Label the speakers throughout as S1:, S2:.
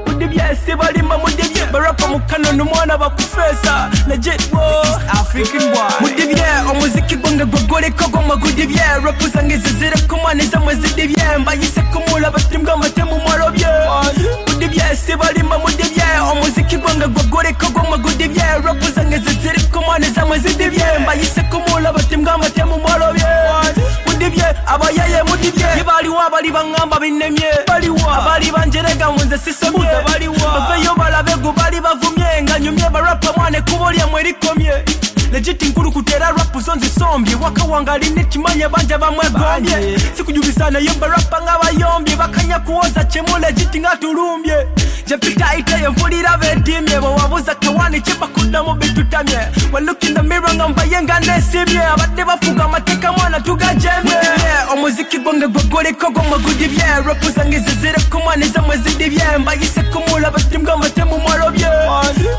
S1: bose barimo mudige barapa mukanona umwana bakufeza najyitwo
S2: African boy.
S1: mudibye umuziki gonga gogore kagoma gudibye rap uzange zizire kumane zamwe zidibye mbayise kumura batimbwa amatemu marobye mudibye si barimo mudibye umuziki gonga gogore kagoma gudibye rap uzange zizire kumane zamwe zidibye mbayise kumura batimbwa amatemu marobye mudibye abayaye mudibye ibariwa bari bankamba binemye abari banjerega munze sisomye baveyo barabegu bari bavumye nganyumye barapa mwane kubolya mwerikomye legit nkuru kutera rapu zo nzisombye wakawangari nikimanya banje bamwegombye sikujubisana yomba rapa nk'abayombye bakanyakuwoza kemu legit nkaturumbye nje mfite iteye imvura irabedimye wawabuza kewani kibakuda mu bitutamye walukina mira nga mbaye nga nesimye abadde bavuga amateka mwana tugajemye umuziki gonge gogore kogo magudibye rapu zange zizire kumwana izamwe zidibye mbayise kumura batimbwa amatemu marobye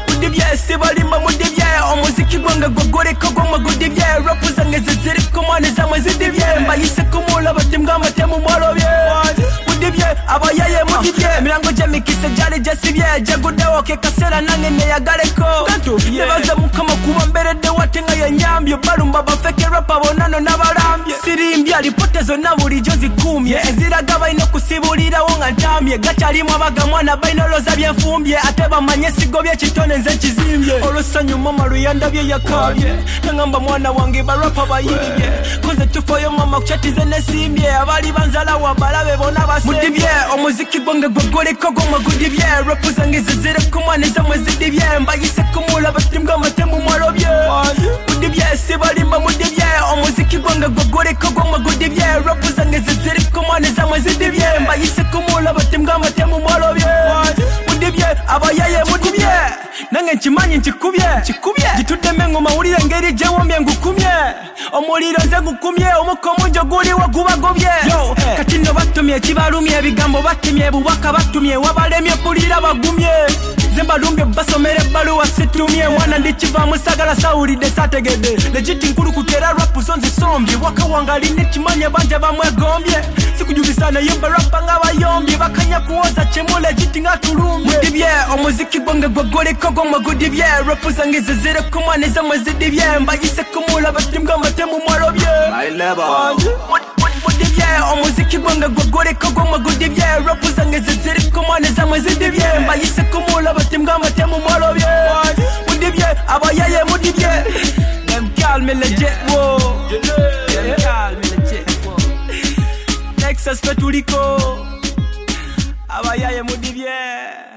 S1: udibye sibarima mudibye umuziki gonge gogore kogo magudibye rapu zange zizire kumwana izamwe zidibye mbayise kumura batimbwa amatemu marobye udibye abayaye mudibye mirango je mikise jari je sibye je gudewoke kasera nange neyagareko nebaze mukama kuba mberede watenga yanyambye barumba bafeke rapa bonano n'abarambye sirimbye alipote zonna bulijjo zikumye eziraga balina okusibuulirawo nga ntamye gakyalimu abagamwana balinaloza byenfumbye ate bamanye esigo byekitone nze kizimbye olwessanyu mama luyandabye yakabye nangamba mwana wange barapa bayibye koze tufayo mama kukyatize nesimbye abali banzalawa balabe bona basmudibye omuziki gwange gwegoleko gwamagudibye repu zange zizire kumwana ezamwe zidibye mbayise kumula batimbwa amatemu marobye mudibye sibalimba mudibye omuziki gwange gwegoleko gwamagudibye repu zange zizire kumwana ezamwe zidibye mbayise kumula batimbwa amatemu marobye mudibye abayaye mudibye nange nkimanyi nkikubye kikubye gitudeme ngo mawulire ngeri je womye ngukumye omuliro nze gukumye omukomu njo guliwo gubagobye yo katino batumye kibalumye ebigambo batumye bubaka batumye wabalemye pulira bagumye nze mbalumbye basomere ebbaluwa situmye mwana ndikivaamu sagala sawulidde sategedde legiti nkulu kutera rapu zo nzisombye waka wange aline kimanye banje bamwegombye sikujubisa naye mbarapa ng'abayombye bakanya kuwoza kyemu legiti ng'atulumbye mudibye omuziki gwange gwegoliko gwamwe gudibye rapu zange zizire ku mwana ezamwe zidibye mbayise kumula batimbwa amatemu mwarobye
S2: My level.
S1: mudibye omuziki gwange gwegoreko gwamwe gudibye rapu zange ziziriko mwane zamwe zidibye mbayise kumula batimbwa amatemu mwarobye mudibye abayaye mudibye Them call me legit, whoa. Them call me legit, whoa. Texas, Puerto Rico. abayaye mudibye